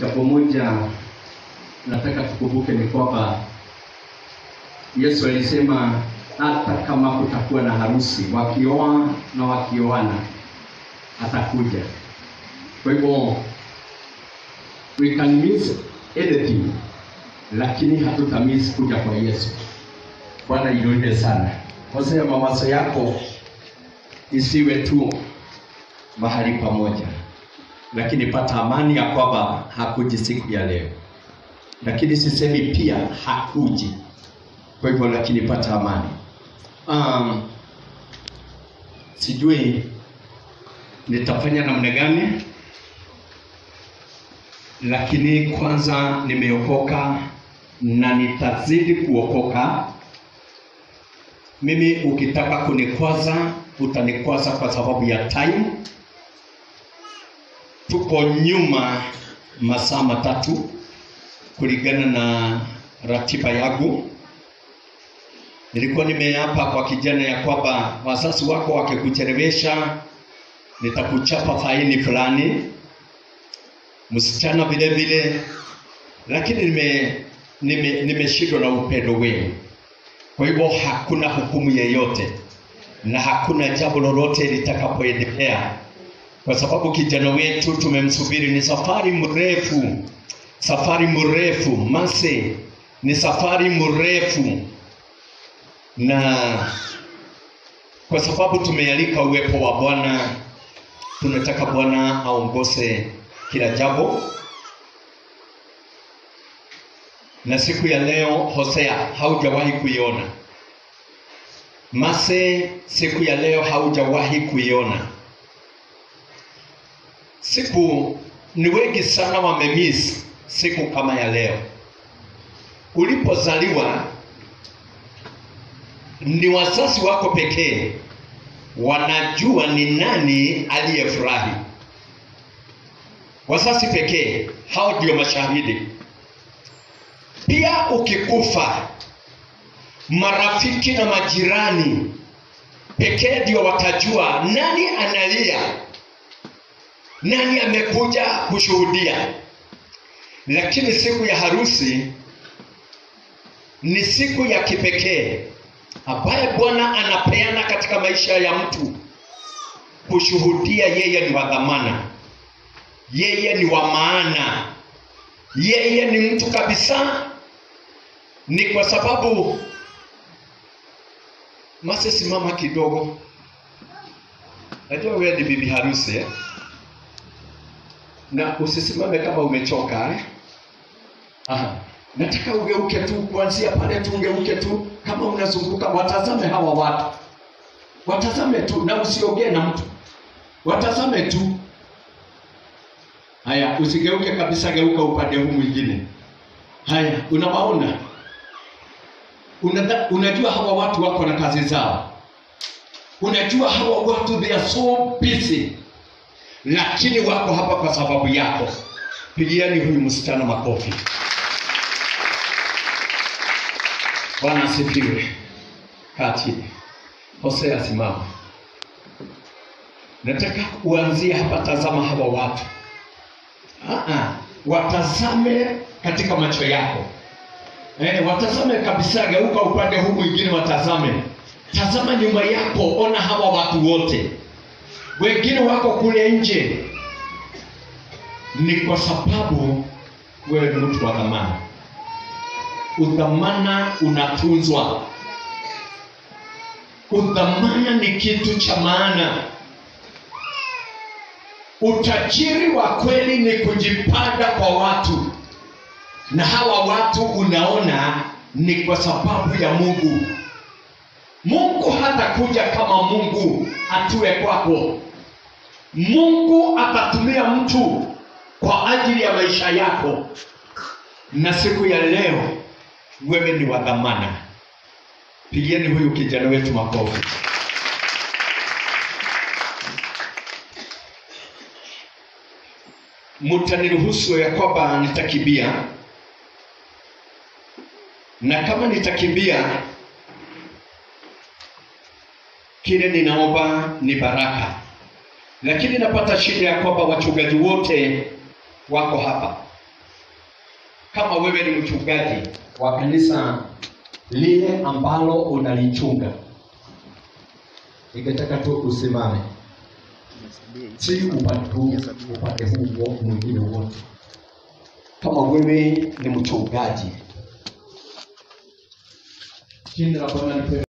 Jambo moja nataka tukumbuke ni kwamba Yesu alisema hata kama kutakuwa na harusi, wakioa na wakioana, atakuja. Kwa hivyo we can miss anything, lakini hatutamiss kuja kwa Yesu. Bwana ilinde sana. Hosea, mawazo yako isiwe tu mahali pamoja, lakini pata amani ya kwamba hakuji siku ya leo, lakini sisemi pia hakuji. Kwa hivyo, lakini pata amani. Um, sijui nitafanya namna gani, lakini kwanza nimeokoka na nitazidi kuokoka. Mimi ukitaka kunikwaza utanikwaza kwa sababu ya time. Tuko nyuma masaa matatu kulingana na ratiba yangu. Nilikuwa nimeapa kwa kijana ya kwamba wazazi wako wakikuchelewesha nitakuchapa faini fulani, msichana vile vile, lakini nime nime nimeshindwa na upendo wenu. Kwa hivyo hakuna hukumu yeyote na hakuna jambo lolote litakapoendelea, kwa sababu kijana wetu tumemsubiri. Ni safari mrefu, safari mrefu mase, ni safari mrefu, na kwa sababu tumealika uwepo wa Bwana, tunataka Bwana aongoze kila jambo na siku ya leo Hosea haujawahi kuiona. Mase, siku ya leo haujawahi kuiona. Siku ni wengi sana wamemiss siku kama ya leo. Ulipozaliwa ni wazazi wako pekee wanajua ni nani aliyefurahi. Wazazi pekee, hao ndio mashahidi. Pia ukikufa, marafiki na majirani pekee ndio watajua nani analia, nani amekuja kushuhudia. Lakini siku ya harusi ni siku ya kipekee ambaye Bwana anapeana katika maisha ya mtu kushuhudia yeye ni wa dhamana, yeye ni wa maana, yeye ni mtu kabisa ni kwa sababu Mase, simama kidogo. Najua wewe ni bibi harusi eh? na usisimame kama umechoka eh? Aha. Nataka ugeuke tu kuanzia pale tu, ugeuke tu kama unazunguka, watazame hawa watu, watazame tu na usiongee na mtu, watazame tu. Haya, usigeuke kabisa, geuka upande huu mwingine. Haya, unawaona? Unada, unajua hawa watu wako na kazi zao, unajua hawa watu they are so busy, lakini wako hapa kwa sababu yako. Pigiani huyu msichana makofi. Bwana asifiwe. Kaa chini. Hosea, simama. Nataka uanzie hapa, tazama hawa watu. Aa, watazame katika macho yako. Eh, watazame kabisa, geuka upande huu mwingine, watazame. Tazama nyuma yako, ona hawa watu wote, wengine wako kule nje. Ni kwa sababu wewe ni mtu wa dhamana. Udhamana unatunzwa. Udhamana ni kitu cha maana. Utajiri wa kweli ni kujipanda kwa watu na hawa watu unaona ni kwa sababu ya Mungu. Mungu hatakuja kama Mungu atue kwako. Mungu atatumia mtu kwa ajili ya maisha yako, na siku ya leo wewe ni wa dhamana. Pigieni huyu kijana wetu makofi. Mtaniruhusu ya kwamba nitakimbia na kama nitakimbia, kile ninaomba ni baraka, lakini napata shida ya kwamba wachungaji wote wako hapa kama wewe ni mchungaji wa kanisa lile ambalo unalichunga ningetaka tu usimame si upate huu upate huu wo- mwingine wote kama wewe ni mchungaji jina la bwana lipewe